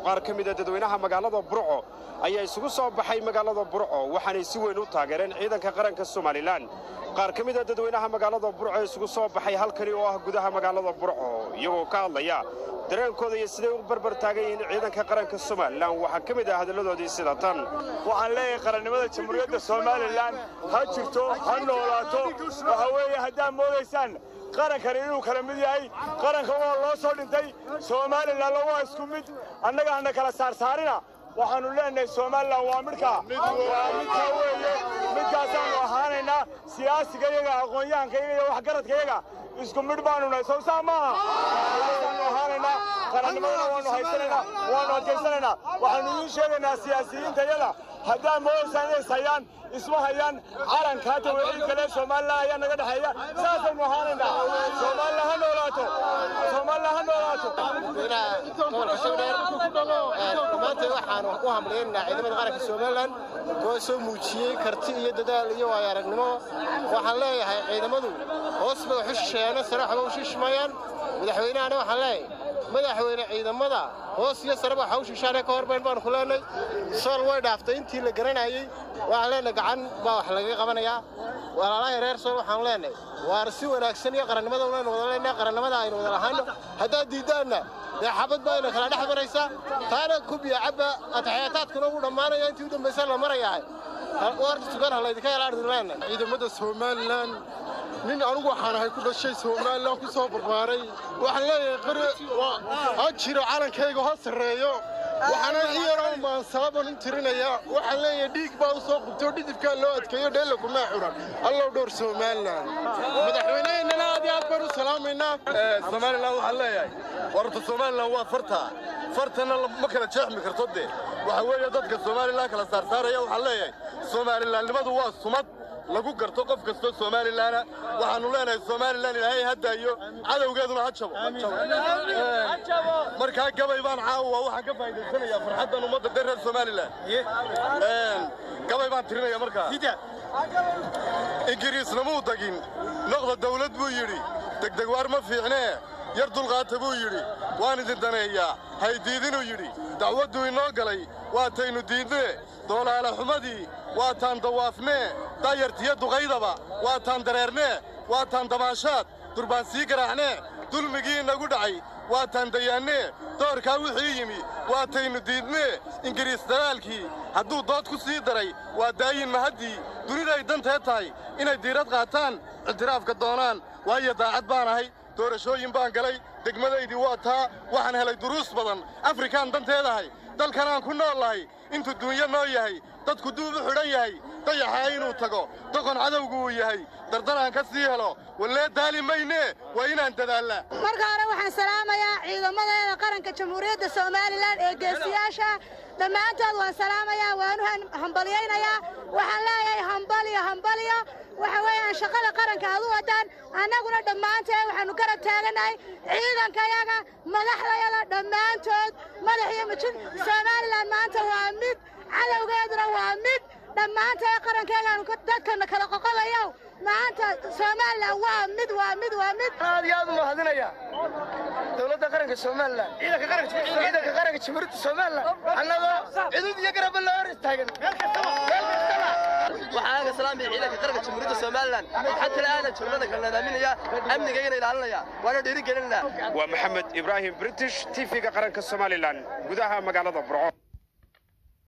qaar ka mida dadweynaha magaalada burco ayaa isugu soo baxay magaalada burco waxaanay si weyn u taageereen ciidanka qaranka somalilan qaar ka mida dadweynaha magaalada burco ee isugu soo baxay halkani oo ah gudaha magaalada burco iyagoo ka hadlaya dareenkooda iyo siday u barbar taagan yihiin ciidanka qaranka somalilan waxaa ka mid ah hadalladoodii sida tan waxaan leeyahay qarannimada jamhuuriyadda somalilan ha jirto ha noolaato waxa weeye haddaad moodaysaan qarankani inuu kala mid yahay qaranka waa loo soo dhintay somalilanna waa isku mid annaga hana kala saarsaarina waxaannu leenahay somalilan waa midhkaa waa midkaa weeye midkaasaannu ahaanaynaa siyaasiga yaga aqoon-yahanka yaga iyo waxgaradkayaga isku midh baannu nahay sow saa maaha saanu ahaanaynaa qarannimadana waannu haysanaynaa waannu adkaysanaynaa waxaannu idiin sheegaynaa siyaasiyiinta yada haddaad moodaysaan inays hayaan isma hayaan calanka hata wixii kale somalilan ayaa naga dhexeeya saasaynu ahaanaynaa somalilan ha noolaato somalilan ha noolaato gobolka sogdheer maanta waxaanu u hamlaynaynaa ciidamada qaranka somalilan kuwa soo muujiyey karti iyo dadaal iyo waayo aragnimo waxaan leeyahay ciidamadu hoos bay wax u shisheeyaano sare waxba u shishimayaan madaxweynahana waxaan leeyahay madaxweyne ciidamada hoos iyo sareba waxa u shishaanee ka horbayn baanu ku leenay sool way dhaaftay intii la garanayey waxaan leenahay gacan baa wax lagaga qabanayaa walaalahay reer sool waxaanu leenahay waar si wanaagsan iyo qarannimada unaynu wada leenahay qarannimada aynu wada lahaano haddaad diiddaanna dee xabad baa ina kala dhex maraysa taana kubiya cabba ataxyaataadkuna ugu dhammaanaya intii u dambaysa la marayahay warta tukan ha laydinka yalaadin leenahay ciidamada somalilan nin anugu waxaan ahay ku dhashay somalilan ku soo barbaaray waxaan leeyahay qari ha jiro calankayga ha sarreeyo waxaana iyaroo maansaaban u tirinayaa waxaan leeyahay dhiig baa u soo qubtay oo dhidibkaa loo adkeeyo dheella kumaa xuran allow dhowr somalilan madaxweyneheennana aad iyo aad baan u salaamaynaa somalilan waxaan leeyahay warta somalilan waa farta fartana ma kala jeexmi karto dee waxa weeye dadka somalilan kala saarsaaraya waxaan leeyahay somalilanimadu waa sumad lagu garto qof kastoo somalilaana waxaannu leenahay somalilan ilaahay ha daayo cadowgeeduna ha jabo markaa gabay baan caawa waxaan ka faa'idaysanayaa farxaddan ummadda dee reer somalilan gabay baan tirinaya markaa ingiriisna muu dagin noqda dawlad buu yidhi degdeg waar ma fiicnee yar dulqaata buu yidhi waan idin daneeyaa haydiidinuu yidhi dacwadduu inoo galay waataynu diidnee doolaala xumadii waataan dawaafnee daayartiyo duqaydaba waataan dareernee waataan damaashaad durbaan sii garaacnee dulmigii inagu dhacay waataan dayaannee doorkaa wixii yimi waataynu diidnee ingiriis dalaalkii hadduu dood ku sii daray waa daayin mahaddii duniday dantee tahay inay diirad qaataan ictiraafka doonaan waayo daacad baan ahay doorashooyin baan galay degmadaydii waa taa waxaan helay duruus badan afrikaan danteedahay dalkanaan ku nool lahay intuu duunyo noo yahay dadku duub u xidhan yahay dayaxaa inuu tago doqon cadowgu uu yahay dardanaan ka sii helo wallee daali maynee waa inaan dadaallaa marka hore waxaan salaamayaa ciidamadeeda qaranka jamhuuriyadda somalilan ee geesiyaasha dhammaantood waan salaamayaa waanu hambalyaynayaa waxaan leeyahay hambaliyo hambaliyo waxa weeyaan shaqada qaranka aad u wadaan annaguna dhammaanteen waxaannu garab taagannahay ciidankayaga madaxdayada dhammaantood madax iyo mijin somalilan maanta waa mid cadowgeeduna waa mid dhammaanteen qarankeegaanu dadkana kala qoqobayo maanta somalilan waa mid waa mid waa mid aad iyo aad u mahadinaya dowladda qaranka somalilan ciidanka qaranka jamhuuriyadda somalilan annagoo cudud iyo garabba loo hor istaagan waxaan aga salaamaya ciidanka qaranka jamhuuriyadda somalilan waxaa kale aanan joognada kala nadaaminaya amnigayana ilaalinaya waana dhiirigelinana waa maxamed ibraahim british tv-ga qaranka somalilan gudaha magaalada burco